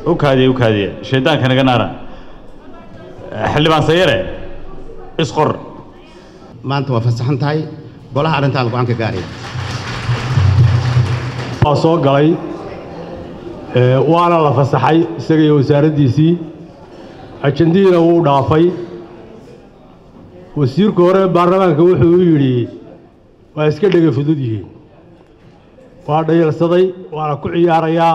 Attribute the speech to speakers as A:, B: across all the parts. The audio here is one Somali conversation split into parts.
A: u kaadiye u kaadiye shaydaanka naga naara xildhibaan sayare isqor
B: maanta waa fasaxan tahay golaha arrintaan go-aan ka gaaraya
C: waa soo galay ee, waana la fasaxay isaga iyo wasaaraddiisii ajandihiina wuu dhaafay wasiirku hore baarlamaanka wuxuu u yidhi waa iska dhega fudud yihiin waa dhayalsaday waana ku ciyaarayaa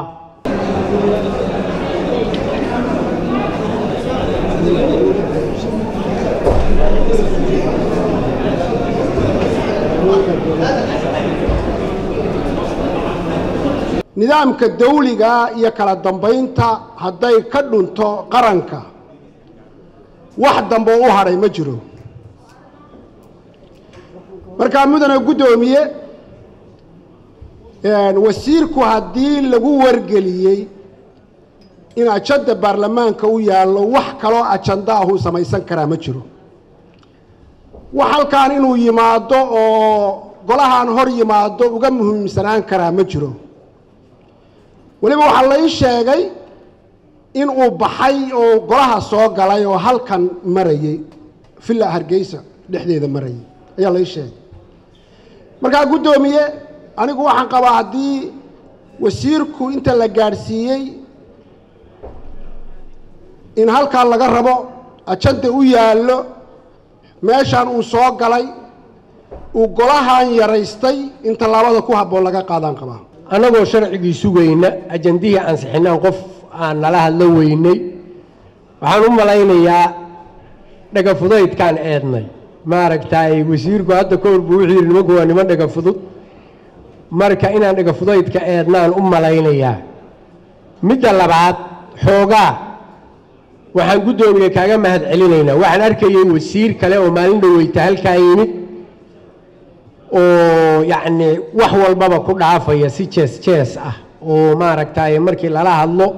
D: nidaamka dawliga iyo kala dambaynta hadday ka dhunto qaranka wax dambe oo u hadhay ma jiro markaa mudane guddoomiye wasiirku haddii lagu wargeliyey in ajanda baarlamaanka u yaallo wax kaloo ajanda ahuu samaysan karaa ma jiro wax halkaan inuu yimaado oo golahan hor yimaado uga muhiimsanaan karaa ma jiro weliba waxaa la ii sheegay in uu baxay oo golaha soo galay oo halkan marayey villa hargeysa dhexdeeda marayay ayaa la ii sheegay markaa guddoomiye anigu waxaan qabaa haddii wasiirku inta la gaadhsiiyey in halkaa laga rabo ajanda u yaallo meeshaan uu soo galay uu golahan yaraystay in tallaabada ku habboon laga qaadaan qabaa
E: annagoo sharcigii sugayna ajandihii ansixinaan qof aan nala hadlo weynay waxaan u malaynayaa dhagafudaydkaan eednay maaragtay wasiirku hadda ka hor buu wuxuu yidhi nimanku waa niman dhagafudud marka inaan dhagafudaydka eednaan u malaynayaa midda labaad xoogaa waxaan guddoomiye kaaga mahad celinaynaa waxaan arkayey wasiir kale oo maalin dhoweyta halkaa yimid oo yacni wax walbaba ku dhaafaya si jees jees ah oo maaragtay markii lala hadlo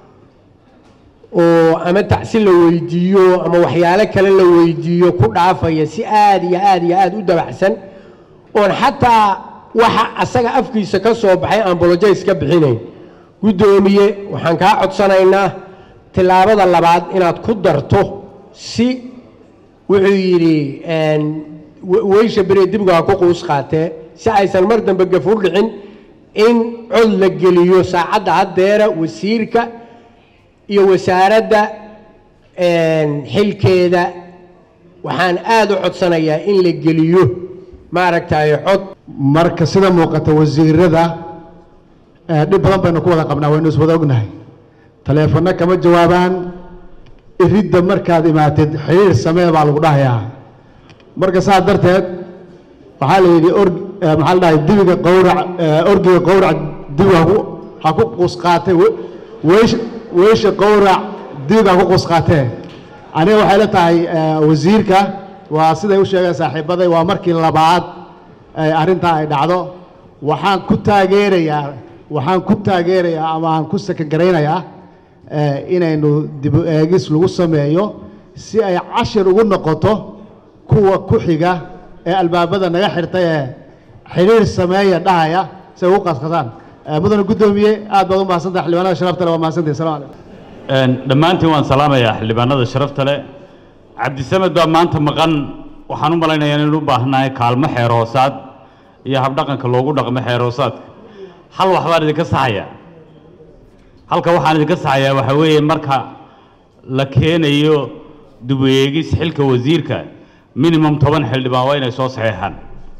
E: oo ama tacsi la weydiiyo ama waxyaalo kale la weydiiyo ku dhaafaya si aad iyo aad iyo aad u dabacsan oon xataa waxa asaga afkiisa ka soo baxay aan bolojays ka bixinayn guddoomiye waxaan kaa codsanaynaa tillaabada labaad inaad ku darto si wuxuu yidhi weysha bere dibgu ha ku quus qaatee si aysan mar dambe gafur dhicin in cod la geliyo saacadda haddeera wasiirka iyo wasaaradda xilkeeda waxaan aada u codsanayaa in la geliyo maaragtay cod
F: marka sida muuqata wasiirada eh, dhib badan baynu ku wada qabnaa waynu iswada ognahay taleefanno kama jawaabaan iridda markaad imaatid xiriir samee baa lagu dhahayaa marka saas darteed waxaa la yidhi or eh, maxaa la dhahay dibiga qowrac eh, orgiga qowrac dibi ha ku ha ku quus qaatee we- weesh weesha qowrac dibiga ha ku quus qaatee aniga waxay la tahay eh, wasiirka waa siday u sheegeen saaxiibaday waa markii labaad ay arrintaa ay dhacdo waxaan ku taageerayaa waxaan ku taageerayaa ama aan ku sakangaraynayaa eh, inaynu dib u eegis lagu sameeyo si ay cashir ugu noqoto kuwa ku xiga ee albaabada naga xirtay ee xidhiir sameeya dhahaya si ay ugu qasqasaan Eh, mudane guddoomiye aad baad u mahadsantahay xildhibaanada sharafta leh waa mahadsantahay salamu calaykum
A: dhammaantiin waan salaamayaa xildhibaanada sharafta leh cabdisamed baa maanta maqan waxaan u malaynayaa inaynu u baahnahay kaalmo xeer hoosaad iyo habdhaqanka loogu dhaqmo xeer hoosaadka hal wax baan idinka saxayaa halka waxaan idinka saxayaa waxaa weeye marka la keenayo dib u eegis xilka wasiirka minimum toban xildhibaan waa inay soo saxeexaan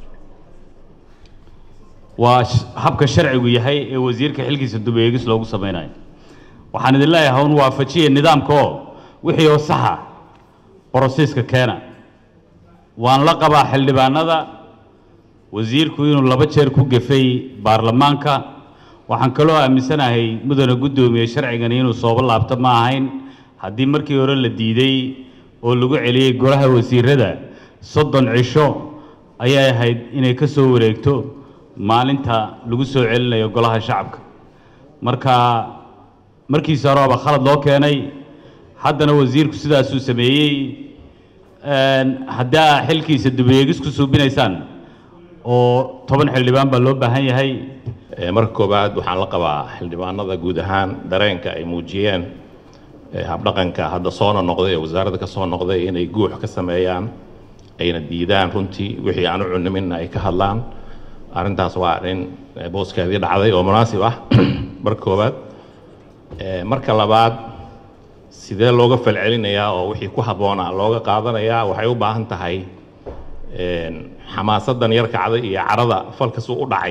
A: waa sh- habka sharcigu yahay ee wasiirka xilkiisa dib u eegis loogu samaynayo waxaan idin leeyahay un waafajiya nidaamka oo wixii oo saxa borosiiska keena waan la qabaa xildhibaanada wasiirku inuu laba jeer ku gefay baarlamaanka waxaan kaloo aaminsanahay mudane guddoomiye sharcigani inuu soobo laabto ma ahayn haddii markii hore la diiday oo lagu celiyey golaha wasiirada soddon cisho ayay ahayd inay ka soo wareegto maalinta lagu soo celinayo golaha shacabka marka markiisa horeba khalad loo keenay haddana wasiirku sidaasuu sameeyey haddaa xilkiisa dubeegis ku suubinaysaan oo toban xildhibaan baa loo baahan yahay
G: Ee, marka koowaad waxaan la qabaa xildhibaanada guud ahaan dareenka ay muujiyeen ee, habdhaqanka hadda soona noqday ee wasaaradda ka soo noqday inay guux ka sameeyaan ayna diidaan runtii wixii aan u cunaminna ay ka hadlaan arrintaas waa arrin ee, booskeedii dhacday oo munaasib ah marka koowaad Ee, marka labaad sidee looga falcelinayaa oo wixii ku habboonaa looga qaadanayaa waxay u baahan tahay een, xamaasadan yar kacday iyo carada falkas u dhacay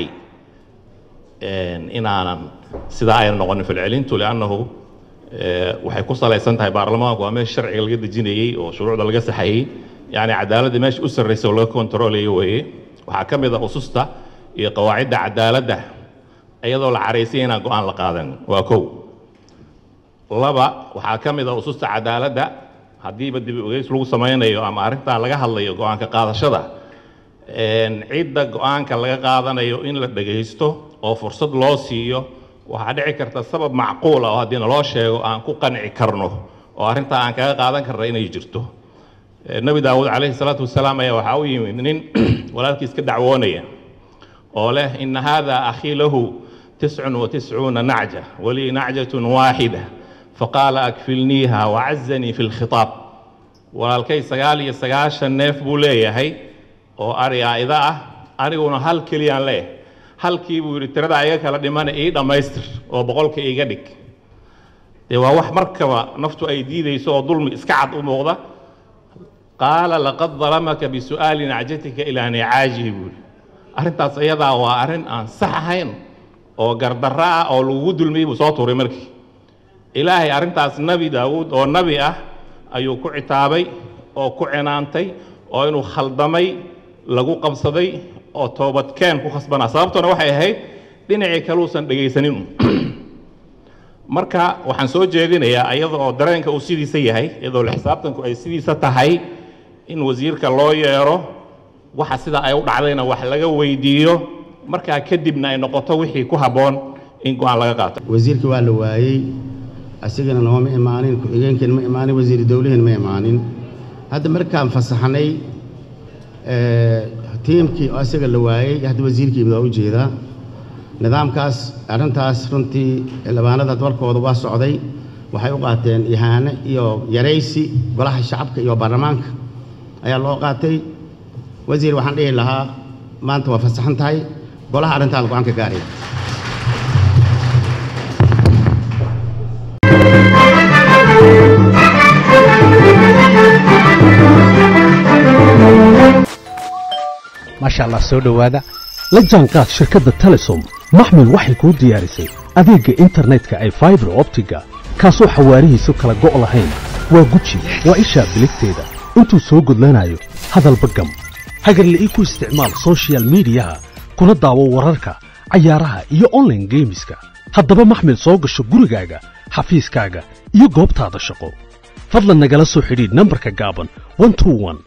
G: een, inaanan sidaa ayna noqonin falcelintu liannahu ee, waxay ku salaysan tahay baarlamaanku waa meesha sharciga laga dejinayey oo shuruucda laga saxayey yacni cadaaladda meesha u sarreysa oo laga kontroolayo weeye waxaa ka mid ah ususta iyo qawaacidda cadaaladda iyadoo la caraysay inaan go-aan la qaadan waa kow laba waxaa ka mid ah ususta cadaaladda haddiiba dib u egeys lagu samaynayo ama arrintaa laga hadlayo go-aanka qaadashada een, cidda go-aanka laga qaadanayo in la dhegaysto oo fursad loo siiyo waxaa dhici karta sabab macquul ah oo haddii naloo sheego aan ku qanci karno oo arrintaa aan kaga qaadan karna inay jirto Ee, nebi daawuud calayhi salaatu wasalaam ayaa waxaa u yimid nin walaalkiis ka dacwoonaya oo leh ina hada akhii lahu tiscun wa tiscuuna nacja walii nacjatun waaxida faqaala akfilniiha wacazanii fi lkhitaab walaalkay sagaal iyo sagaashan neef buu leeyahay oo ari aida ah aniguna hal keliyaan leeyahay halkii buu yidhi tirada iga kala dhimana ii dhammaystir oo boqolka iga dhig dee waa wax markaba naftu ay diidayso oo dulmi iska cad u muuqda qaala laqad dalamaka bisu'aali nacjatika ilaa nicaajihi buu yidhi arrintaas iyadaa waa arrin aan sax ahayn oo gardarro ah oo lagugu dulmiyey buu soo tuuray markii ilaahay arrintaas nebi daawuud oo nebi ah ayuu ku citaabay oo ku cinaantay oo inuu khaldamay lagu qabsaday oo toobadkeen ku khasbanaa sababtuna waxay ahayd dhinacii kaluusan dhegaysanin marka waxaan soo jeedinayaa iyada oo dareenka uu sidiisa yahay iyadoo la xisaabtanku ay sidiisa tahay in wasiirka loo yeero waxa sida ay u dhacdayna wax laga weydiiyo markaa kadibna ay noqoto wixii ku habboon in go-aan laga qaato
B: wasiirkii waa la waayey asigana nooma imaanin ku-xigeenkiina ma imaanin wasiir dowlihiina ma imaanin hadda markaan fasaxnay ee, tiimkii oo isaga la waayey hadda wasiirkii waa u jeedaa nidaamkaas arrintaas runtii xildhibaanada dalkooda waa socday waxay u qaateen ihaane iyo yaraysi golaha shacabka iyo baarlamaanka ayaa loo qaatay wasiir waxaan dhihi lahaa maanta waa fasaxan tahay golaha arrintaada go-aan ka gaaraya
H: maasha allah soo dhowaada la jaanqaad shirkadda telesom maxmil waxay kuu diyaarisay adeegga internetka ay faibar optiga kaasoo xawaarihiisu kala go' lahayn waa guji waa ishaa biligteeda intuu soo gudlanayo hadalba gam hagarle ii ku isticmaal soshiyal miidiyaha kuna daawo wararka cayaaraha iyo online geemiska haddaba maxmil soo gasho gurigaaga xafiiskaaga iyo goobtaada shaqo fadlan nagala soo xidhiidh nambarka gaaban 121